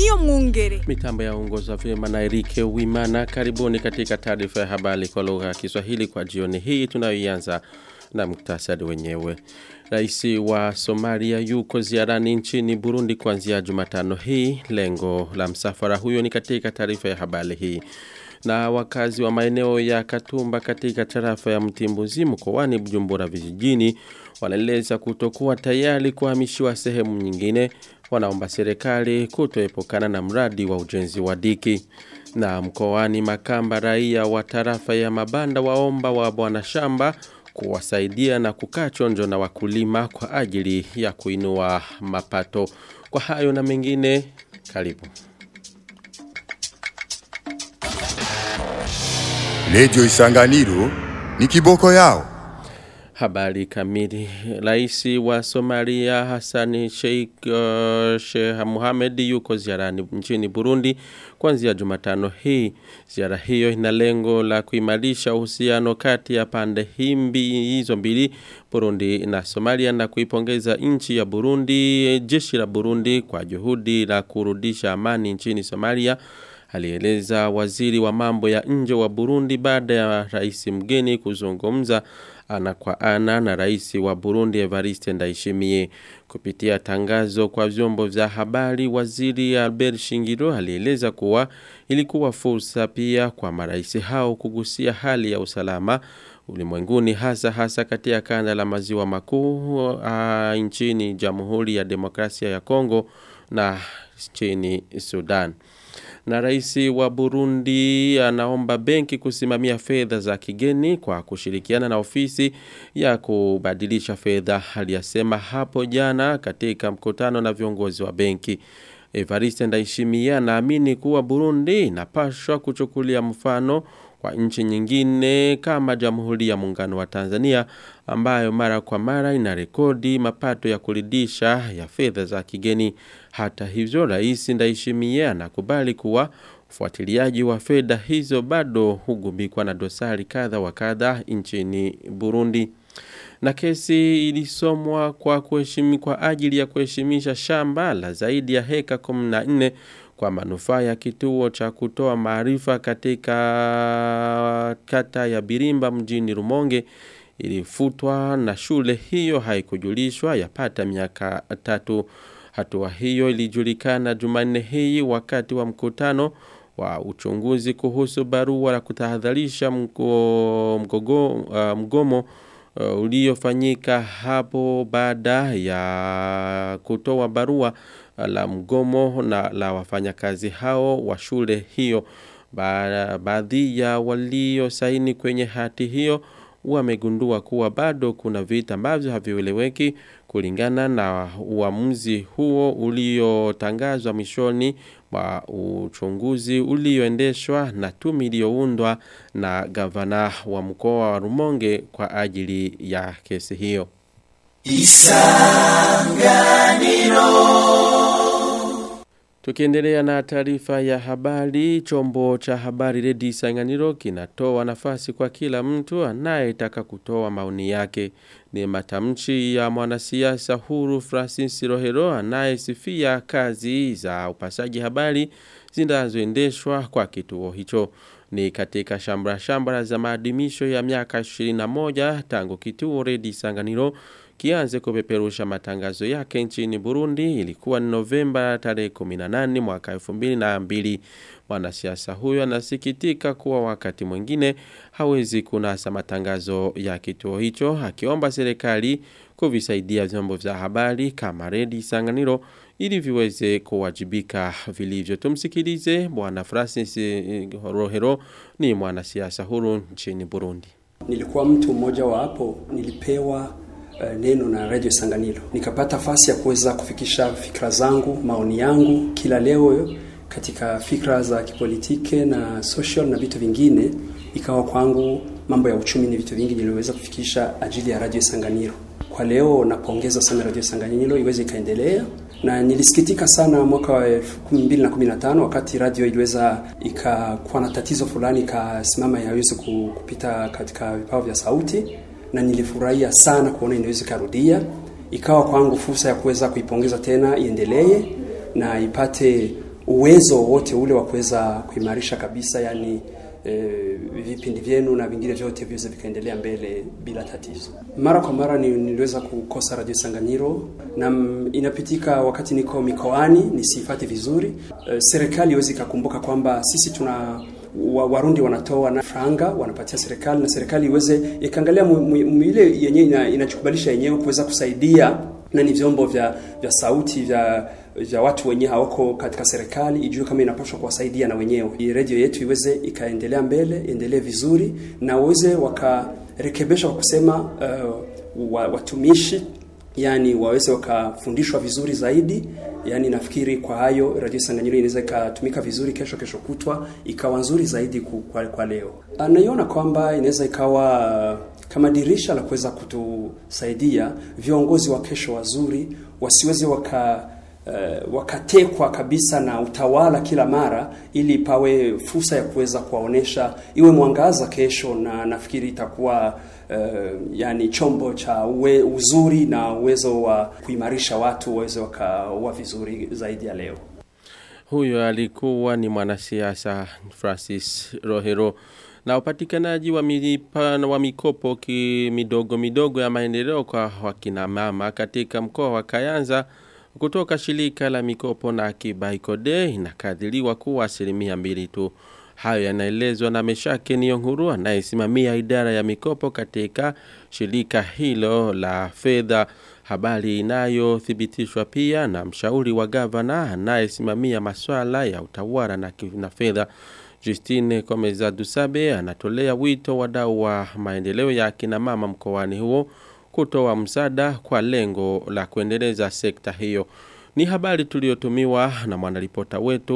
niyo mwongere. Mitambo ya ongoza vyema na Erike Wimana. Karibuni katika taarifa ya habari kwa lugha ya Kiswahili kwa jioni hii tunayoianza na muktasari wenyewe. Rais wa Somalia yuko ziarani nchini Burundi kuanzia Jumatano hii. Lengo la msafara huyo ni katika taarifa ya habari hii. Na wakazi wa maeneo ya Katumba katika tarafa ya Mtimbuzi mkoani Bujumbura vijijini wanaeleza kutokuwa tayari kuhamishiwa sehemu nyingine wanaomba serikali kutoepukana na mradi wa ujenzi wa diki. Na mkoani Makamba raia wa tarafa ya Mabanda waomba wa bwana shamba kuwasaidia na kukaa chonjo na wakulima kwa ajili ya kuinua mapato. Kwa hayo na mengine karibu. Lejo Isanganiro ni kiboko yao. Habari kamili. Raisi wa Somalia Hassan Sheikh uh, Sheikh Mohamed yuko ziarani nchini Burundi kuanzia Jumatano hii. Ziara hiyo ina lengo la kuimarisha uhusiano kati ya pande himbi hizo mbili Burundi na Somalia na kuipongeza nchi ya Burundi, jeshi la Burundi kwa juhudi la kurudisha amani nchini Somalia alieleza waziri wa mambo ya nje wa Burundi baada ya rais mgeni kuzungumza ana kwa ana na rais wa Burundi Evariste Ndayishimiye kupitia tangazo kwa vyombo vya habari waziri Albert Shingiro alieleza kuwa ilikuwa fursa pia kwa marais hao kugusia hali ya usalama ulimwenguni hasa hasa katika kanda la maziwa makuu nchini Jamhuri ya Demokrasia ya Kongo na nchini Sudan na rais wa Burundi anaomba benki kusimamia fedha za kigeni kwa kushirikiana na ofisi ya kubadilisha fedha aliyasema hapo jana katika mkutano na viongozi wa benki Evariste Ndayishimiye anaamini kuwa Burundi inapaswa kuchukulia mfano kwa nchi nyingine kama Jamhuri ya Muungano wa Tanzania ambayo mara kwa mara ina rekodi mapato ya kuridisha ya fedha za kigeni. Hata hivyo, Rais Ndayishimiye anakubali kuwa ufuatiliaji wa fedha hizo bado hugubikwa na dosari kadha wa kadha nchini Burundi. Na kesi ilisomwa kwa kuheshimi kwa ajili ya kuheshimisha shamba la zaidi ya heka 14 kwa manufaa ya kituo cha kutoa maarifa katika kata ya Birimba mjini Rumonge ilifutwa na shule hiyo haikujulishwa yapata miaka tatu. Hatua hiyo ilijulikana Jumanne hii wakati wa mkutano wa uchunguzi kuhusu barua la kutahadharisha mgo, mgogo, uh, mgomo uh, uliofanyika hapo baada ya kutoa barua la mgomo na la wafanyakazi hao wa shule hiyo. Baadhi ya walio saini kwenye hati hiyo wamegundua kuwa bado kuna vita ambavyo havieleweki kulingana na uamuzi huo uliotangazwa mwishoni wa uchunguzi ulioendeshwa na tume iliyoundwa na gavana wa mkoa wa Rumonge kwa ajili ya kesi hiyo. Isanganiro Tukiendelea na taarifa ya habari, chombo cha habari Redi Isanganiro kinatoa nafasi kwa kila mtu anayetaka kutoa maoni yake. Ni matamshi ya mwanasiasa huru Francis Rohero anayesifia kazi za upasaji habari zinazoendeshwa kwa kituo hicho. Ni katika shambra shambra za maadhimisho ya miaka 21 tangu kituo Redi Isanganiro kianze kupeperusha matangazo yake nchini Burundi ilikuwa ni Novemba tarehe 18 mwaka 2002 mwanasiasa huyo anasikitika kuwa wakati mwingine hawezi kunasa matangazo ya kituo hicho akiomba serikali kuvisaidia vyombo vya habari kama Redi Sanganiro ili viweze kuwajibika vilivyo tumsikilize bwana Francis Rohero ni mwanasiasa huru nchini Burundi nilikuwa mtu mmoja wa hapo nilipewa uh, neno na Radio Sanganiro. Nikapata nafasi ya kuweza kufikisha fikra zangu, maoni yangu kila leo katika fikra za kipolitike na social na vitu vingine. Ikawa kwangu mambo ya uchumi ni vitu vingi niliweza kufikisha ajili ya Radio Sanganiro. Kwa leo napongeza sana Radio Sanganiro iweze ikaendelea na nilisikitika sana mwaka wa 2015 wakati radio iliweza ikakuwa na tatizo fulani ikasimama yaweze kupita katika vipao vya sauti na nilifurahia sana kuona inaweza ikarudia ikawa kwangu fursa ya kuweza kuipongeza tena iendelee na ipate uwezo wote ule wa kuweza kuimarisha kabisa yani e, vipindi vyenu na vingine vyote viweze vikaendelea mbele bila tatizo. Mara kwa mara ni, niliweza kukosa Radio Sanganyiro na m, inapitika wakati niko mikoani nisifate vizuri. E, serikali iweze ikakumbuka kwamba sisi tuna wa, Warundi wanatoa na franga wanapatia serikali na serikali iweze ikaangalia ile yenyewe ina, inachukubalisha yenyewe kuweza kusaidia na ni vyombo vya vya sauti vya vya watu wenyewe hawako katika serikali ijue kama inapaswa kuwasaidia na wenyewe. Hii radio yetu iweze ikaendelea mbele, endelee vizuri na waweze wakarekebisha kwa kusema uh, watumishi yani waweze wakafundishwa vizuri zaidi. Yani nafikiri kwa hayo Radio Sanganyiro inaweza ikatumika vizuri kesho, kesho kutwa ikawa nzuri zaidi kwa, kwa leo. Naiona kwamba inaweza ikawa kama dirisha la kuweza kutusaidia viongozi wa kesho wazuri wasiweze waka uh, wakatekwa kabisa na utawala kila mara, ili pawe fursa ya kuweza kuwaonesha, iwe mwangaza kesho, na nafikiri itakuwa uh, yani chombo cha uwe, uzuri na uwezo wa kuimarisha watu waweze wakawa vizuri zaidi ya leo. Huyo alikuwa ni mwanasiasa Francis Rohero na upatikanaji wa milipa wa mikopo ki midogo midogo ya maendeleo kwa wakina mama katika mkoa wa Kayanza kutoka shirika la mikopo na akiba Ikode inakadiriwa kuwa asilimia mbili tu. Hayo yanaelezwa na Meshake Niyonkuru anayesimamia idara ya mikopo katika shirika hilo la fedha. Habari inayothibitishwa pia na mshauri wa gavana anayesimamia masuala ya utawala na, na fedha. Justine Komeza Dusabe anatolea wito wadau wa maendeleo ya kina mama mkoani huo kutoa msaada kwa lengo la kuendeleza sekta hiyo. Ni habari tuliyotumiwa na mwanaripota wetu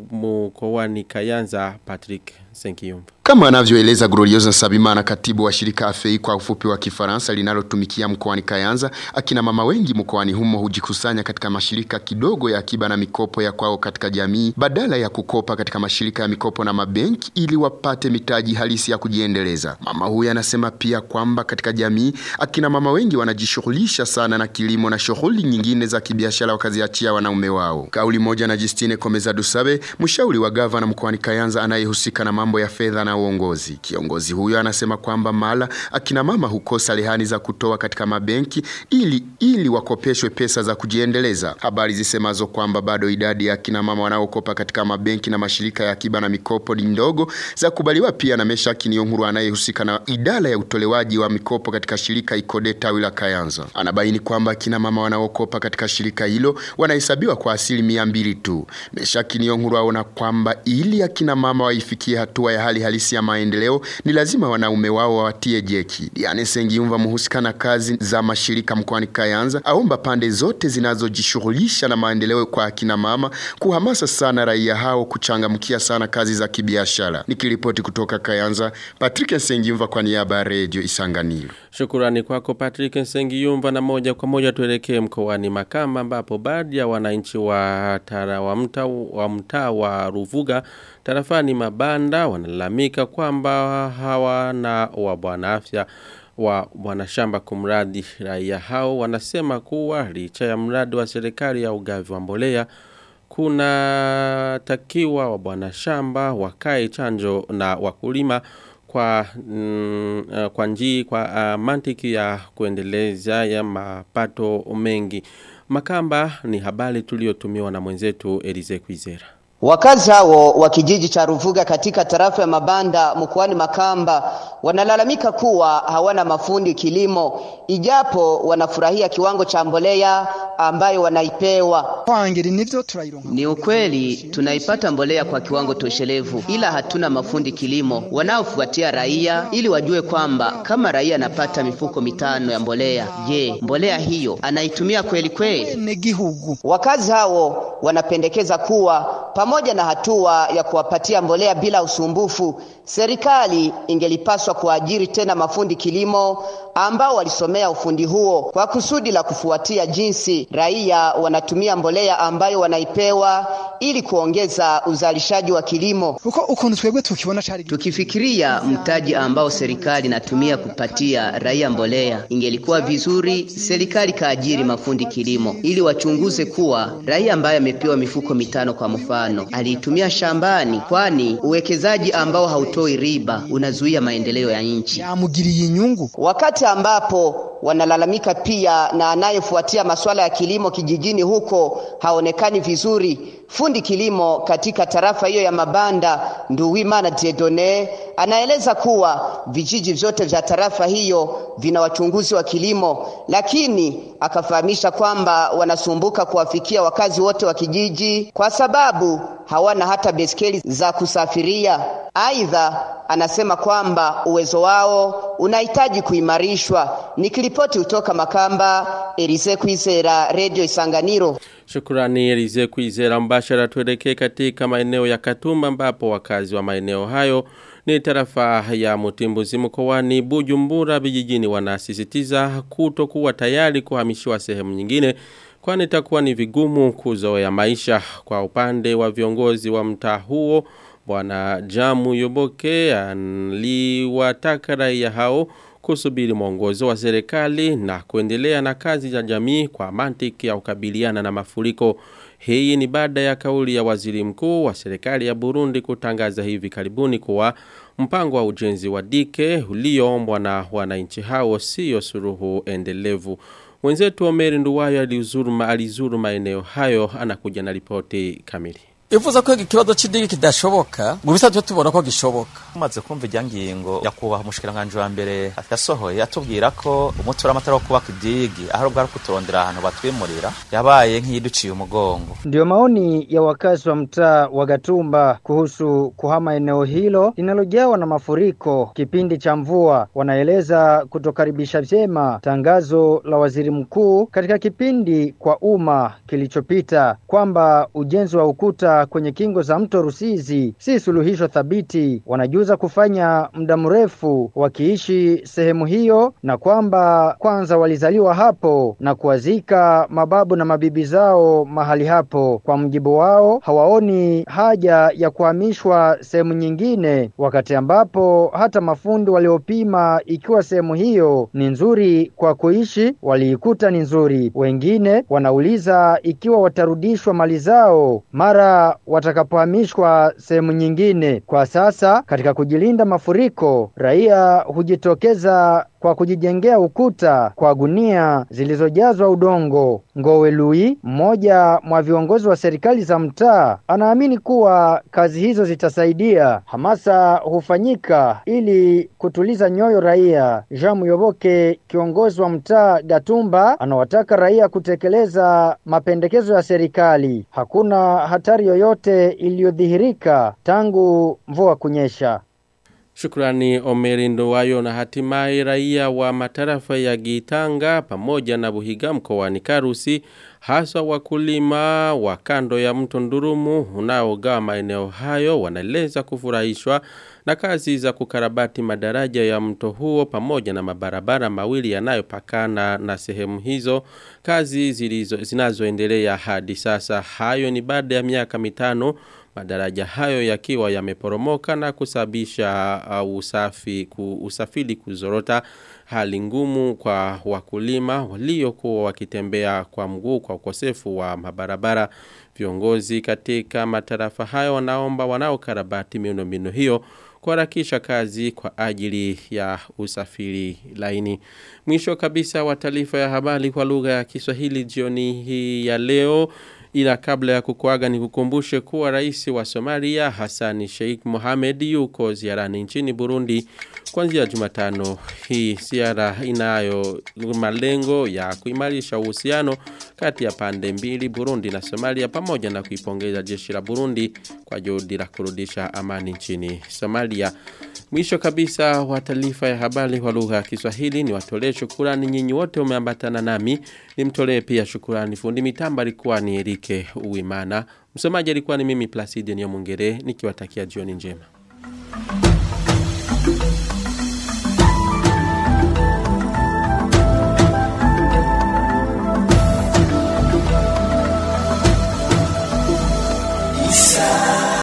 mkoani Kayanza Patrick Senkiyumba. Kama anavyoeleza Gloriosa Sabimana katibu wa shirika AFEI kwa ufupi wa Kifaransa linalotumikia mkoani Kayanza, akina mama wengi mkoani humo hujikusanya katika mashirika kidogo ya akiba na mikopo ya kwao katika jamii badala ya kukopa katika mashirika ya mikopo na mabenki ili wapate mitaji halisi ya kujiendeleza. Mama huyu anasema pia kwamba katika jamii akina mama wengi wanajishughulisha sana na kilimo na shughuli nyingine za kibiashara wakaziachia wanaume wao. Kauli moja na Justine Komeza Dusabe, mshauri wa gavana mkoani Kayanza anayehusika na mambo ya fedha na uongozi. Kiongozi huyo anasema kwamba mala akina mama hukosa rehani za kutoa katika mabenki ili ili wakopeshwe pesa za kujiendeleza. Habari zisemazo kwamba bado idadi ya akina mama wanaokopa katika mabenki na mashirika ya akiba na mikopo ni ndogo za kubaliwa pia na Meshaki Niyonkuru anayehusika na idara ya utolewaji wa mikopo katika shirika Ikode tawi la Kayanza. Anabaini kwamba akina mama wanaokopa katika shirika hilo wanahesabiwa kwa asilimia mbili tu. Meshaki Niyonkuru aona kwamba ili akina mama waifikie hatua ya hali halisi ya maendeleo ni lazima wanaume wao wawatie jeki. Diane Sengiumva muhusika na kazi za mashirika mkoani Kayanza aomba pande zote zinazojishughulisha na maendeleo kwa akina mama kuhamasa sana raia hao kuchangamkia sana kazi za kibiashara. Nikiripoti kutoka Kayanza, Patrick Sengiumva kwa niaba ya Radio Isanganiro. Shukurani kwako Patrick Sengiyumva na moja kwa moja tuelekee mkoani Makamba ambapo baadhi ya wananchi wa tara wa mtaa wa mtaa wa Ruvuga tarafani Mabanda wanalalamika kwamba hawana wa bwana afya wa bwana shamba kumradi raia hao wanasema kuwa licha ya mradi wa serikali ya ugavi wa mbolea kuna takiwa wa bwana shamba wakae chanjo na wakulima kwa mm, uh, kwa njii kwa uh, mantiki ya kuendeleza ya mapato mengi. Makamba ni habari tuliyotumiwa na mwenzetu Elize Kwizera. Wakazi hao wa kijiji cha Ruvuga katika tarafa ya Mabanda mkoani Makamba wanalalamika kuwa hawana mafundi kilimo, ijapo wanafurahia kiwango cha mbolea ambayo wanaipewa. Ni ukweli tunaipata mbolea kwa kiwango toshelevu, ila hatuna mafundi kilimo wanaofuatia raia ili wajue kwamba kama raia anapata mifuko mitano ya mbolea, je, mbolea hiyo anaitumia kweli kweli? Wakazi hao wanapendekeza kuwa pamoja na hatua ya kuwapatia mbolea bila usumbufu, serikali ingelipaswa kuajiri tena mafundi kilimo ambao walisomea ufundi huo kwa kusudi la kufuatia jinsi raia wanatumia mbolea ambayo wanaipewa ili kuongeza uzalishaji wa kilimo. Tukifikiria mtaji ambao serikali inatumia kupatia raia mbolea, ingelikuwa vizuri serikali kaajiri mafundi kilimo ili wachunguze kuwa raia ambaye amepewa mifuko mitano kwa mfano tano aliitumia shambani, kwani uwekezaji ambao hautoi riba unazuia maendeleo ya nchi. yamugiriye inyungu Wakati ambapo wanalalamika pia na anayefuatia masuala ya kilimo kijijini huko haonekani vizuri. Fundi kilimo katika tarafa hiyo ya Mabanda, Nduwimana Diedone, anaeleza kuwa vijiji vyote vya tarafa hiyo vina wachunguzi wa kilimo, lakini akafahamisha kwamba wanasumbuka kuwafikia wakazi wote wa kijiji kwa sababu hawana hata beskeli za kusafiria. Aidha, anasema kwamba uwezo wao unahitaji kuimarishwa. Nikiripoti kutoka Makamba, Elise Kwizera, Radio Isanganiro. Shukrani Elize Kwizera mbashara tuelekee katika maeneo ya Katumba ambapo wakazi wa maeneo hayo ni tarafa ya Mutimbuzi mkoani Bujumbura vijijini wanasisitiza kutokuwa tayari kuhamishiwa sehemu nyingine kwani itakuwa ni vigumu kuzoea maisha kwa upande wa viongozi wa mtaa huo bwana Jamu Yoboke aliwataka raia hao kusubiri mwongozo wa serikali na kuendelea na kazi za jamii kwa mantiki ya kukabiliana na mafuriko. Hii ni baada ya kauli ya waziri mkuu wa serikali ya Burundi kutangaza hivi karibuni kuwa mpango wa ujenzi wa dike ulioombwa na wananchi hao sio suruhu endelevu. Mwenzetu Omeri Nduwayo alizuru, alizuru maeneo hayo anakuja na ripoti kamili. ivuze ko ikibazo c'idigi kidashoboka mu bisanzwe tubona ko gishoboka tumaze kumva ijya ngingo nyakubahwa umushikiranganji wa mbere yasohoye atubwira ko umuti w'amatara wo kubaka idigi aho bwari kuturondera ahantu batwimurira yabaye nk'iyiduciye umugongo Ndiyo maoni ya wakazi wa mtaa wa Gatumba kuhusu kuhama eneo hilo linalojawa na mafuriko kipindi cha mvua. Wanaeleza kutokaribisha vyema tangazo la waziri mkuu katika kipindi kwa umma kilichopita kwamba ujenzi wa ukuta kwenye kingo za mto Rusizi si suluhisho thabiti. Wanajuza kufanya muda mrefu wakiishi sehemu hiyo na kwamba kwanza walizaliwa hapo na kuwazika mababu na mabibi zao mahali hapo. Kwa mjibu wao, hawaoni haja ya kuhamishwa sehemu nyingine, wakati ambapo hata mafundi waliopima ikiwa sehemu hiyo ni nzuri kwa kuishi waliikuta ni nzuri. Wengine wanauliza ikiwa watarudishwa mali zao mara watakapohamishwa sehemu nyingine. Kwa sasa, katika kujilinda mafuriko, raia hujitokeza kwa kujijengea ukuta kwa gunia zilizojazwa udongo. Ngowe Lui, mmoja mwa viongozi wa serikali za mtaa, anaamini kuwa kazi hizo zitasaidia. Hamasa hufanyika ili kutuliza nyoyo raia. Jean Muyoboke, kiongozi wa mtaa Gatumba, anawataka raia kutekeleza mapendekezo ya serikali. Hakuna hatari yoyote iliyodhihirika tangu mvua kunyesha. Shukrani Omeri Ndowayo na hatimaye raia wa matarafa ya Gitanga pamoja na Buhiga mkoani Karusi hasa wakulima wa kando ya mto Ndurumu unaogawa maeneo hayo wanaeleza kufurahishwa na kazi za kukarabati madaraja ya mto huo pamoja na mabarabara mawili yanayopakana na sehemu hizo kazi zilizo zinazoendelea hadi sasa hayo ni baada ya miaka mitano madaraja hayo yakiwa yameporomoka na kusababisha uh, usafi ku, usafiri kuzorota hali ngumu kwa wakulima waliokuwa wakitembea kwa mguu kwa ukosefu wa mabarabara viongozi katika matarafa hayo wanaomba wanaokarabati miundombinu hiyo kuharakisha kazi kwa ajili ya usafiri laini. Mwisho kabisa wa taarifa ya habari kwa lugha ya Kiswahili jioni hii ya leo ila kabla ya kukuaga ni kukumbushe kuwa rais wa Somalia Hassan Sheikh Mohamed yuko ziarani nchini Burundi kuanzia Jumatano hii ziara inayo malengo ya kuimarisha uhusiano kati ya pande mbili Burundi na Somalia pamoja na kuipongeza jeshi la Burundi kwa juhudi la kurudisha amani nchini Somalia Mwisho kabisa wa taarifa ya habari kwa lugha ya Kiswahili ni watolee shukurani nyinyi wote umeambatana nami nimtolee pia shukurani fundi mitamba alikuwa ni Erike Uwimana msomaji alikuwa ni mimi Placide Nyomungere nikiwatakia jioni njema